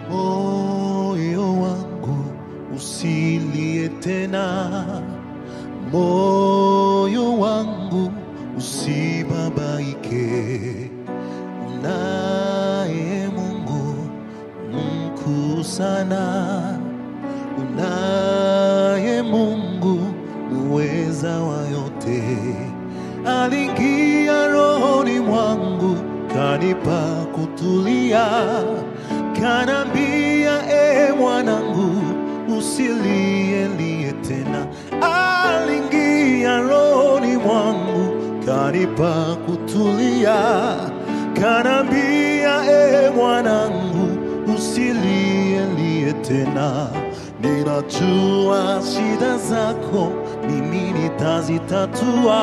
moyo wangu usilie tena, moyo wangu usibabaike. Unaye Mungu mkuu sana, unaye Mungu muweza wa yote. Aliingia rohoni mwangu, kanipa kutulia, kanambia, e mwanangu, usilielie tena. Aliingia rohoni mwangu, kanipa kutulia, kanambia, e mwanangu, usilielie tena. Ninajua shida zako, mimi nitazitatua.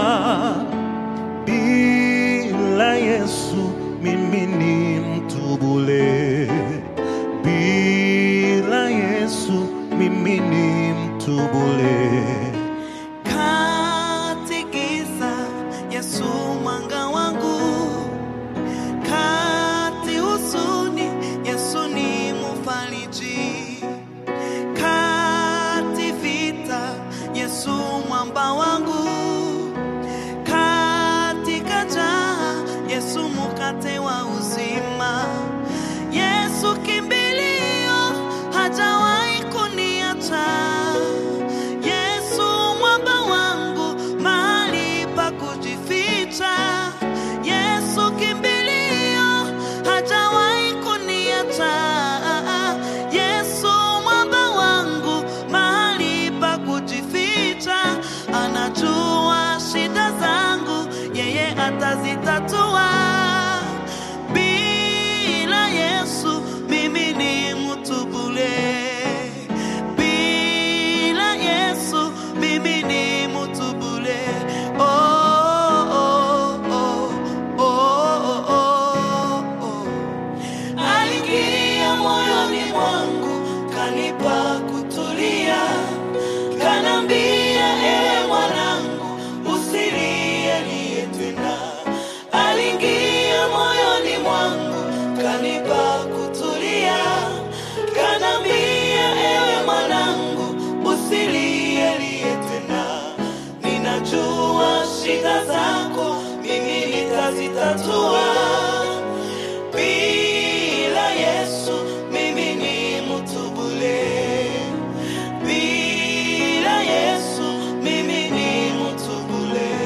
Bila Yesu mimi ni mtu bure. Bila Yesu mimi ni mtu bure. Kati giza, Yesu mwanga wangu. Kati huzuni, Yesu ni mfariji. Kati vita, Yesu mwamba wangu. Katika njaa, Yesu mkate wa uzima. Yesu kimbilio, hajawahi kuniacha. Yesu mwamba wangu, mahali pa kujificha. Yesu kimbilio, hajawahi kuniacha. Yesu mwamba wangu, mahali pa kujificha. Anajua shida zangu, yeye atazitatua. Bila Yesu mimi ni mtu bure. Bila Yesu mimi ni mtu bure. Oh, oh, oh, oh, oh, oh. Aliingia moyoni mwangu, kanipa kutulia, kanambia, ewe mwanangu, usilielie tena. Aliingia moyoni mwangu, kanipa kutulia, kanambia, ewe mwanangu, usilielie tena. Ninajua shida zako, mimi nitazitatua. Bila Yesu mimi ni mtu bure. Bila Yesu mimi ni mtu bure.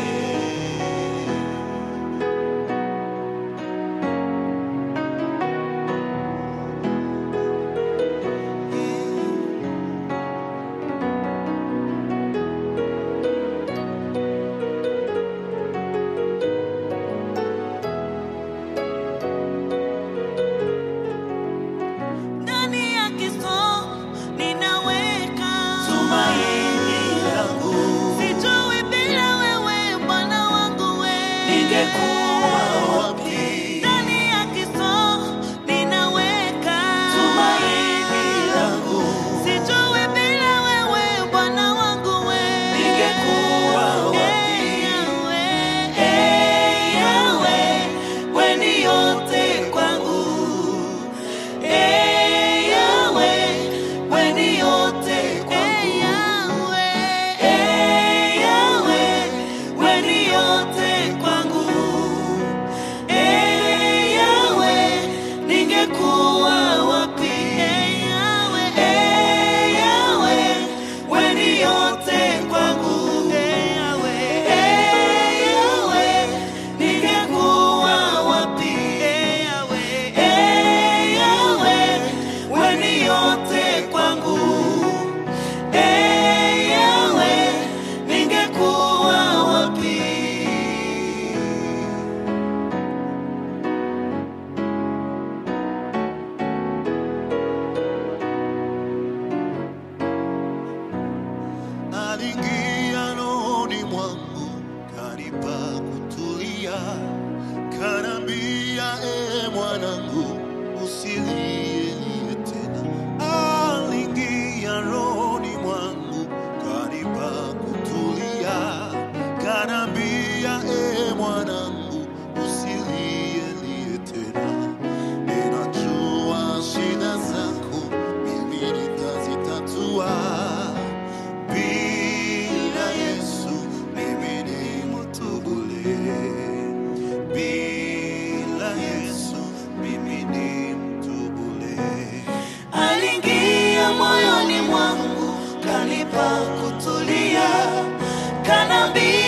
Ndani ya Kristo ninaweka tumaini langu. Sijui bila wewe Bwana wangu wewe ningekuwa wapi. Ndani ya Kristo ninaweka tumaini langu. Sijui bila wewe Bwana wangu wewe ningekuwa wapi. Hey, Yahweh, hey, Yahweh, wewe ni yote kwangu. Hey Yahweh, wewe ni yote kwangu. Hey Yahweh, wewe ni yote kwangu. Hey Yahweh, ningekuwa wapi? Hey Yahweh, hey Yahweh, wewe ni yote kwangu. Hey Yahweh, hey Yahweh, ningekuwa wapi? Hey Yahweh, hey Yahweh, wewe ni yote kwangu. Hey Yahweh, ningekuwa wapi? Aliingia rohoni mwangu, kanipa kutulia, kanambia, e mwanangu, usilielie tena. Aliingia rohoni mwangu, kanipa kutulia, kanambia, e mwanangu, usilielie tena. Ninajua shida zako pa kutulia, kanambia